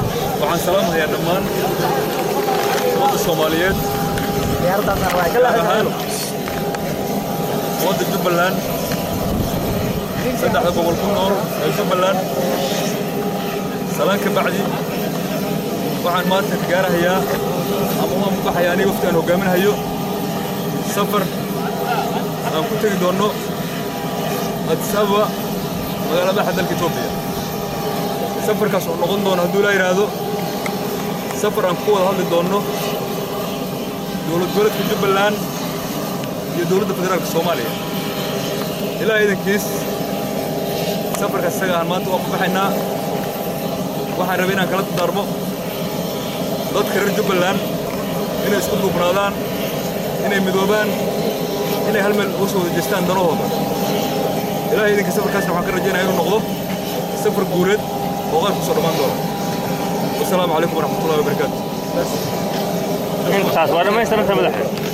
waxaan salaamahayaa dhammaan ummadda soomaaliyeed gaar ahaan ummadda jubbaland saddexda boqol ku nool ee jubbaland salaan ka bacdi waxaan maanta gaarahayaa ama umaan baxayaa aniga wafti aan hogaaminahayo safar aan ku tegi doonno addis ababa magaalada madaxa dalka etoobiya safarkaas oo noqon doono hadduu laa yidhaahdo safar aan ku wada hadli doonno dowlad goboleedka jubbaland iyo dowladda federaalka soomaaliya ilaa iidankiis safarkaas isaga aan maanta waan ku baxaynaa waxaan rabay inaan kala dardaarmo dadka reer jubbaland inay isku duubnaadaan inay midoobaan inay hal meel uga soo wada jeestaan danahooda ilaa iidanka safarkaasna waxaan ka rajaynaya inuu noqdo safar guuleed oo qaar ku soo dhammaan doona wasalaamu calaykum waraxmatullahi wabarakaatu intaas waa dhammaystiranta madaxa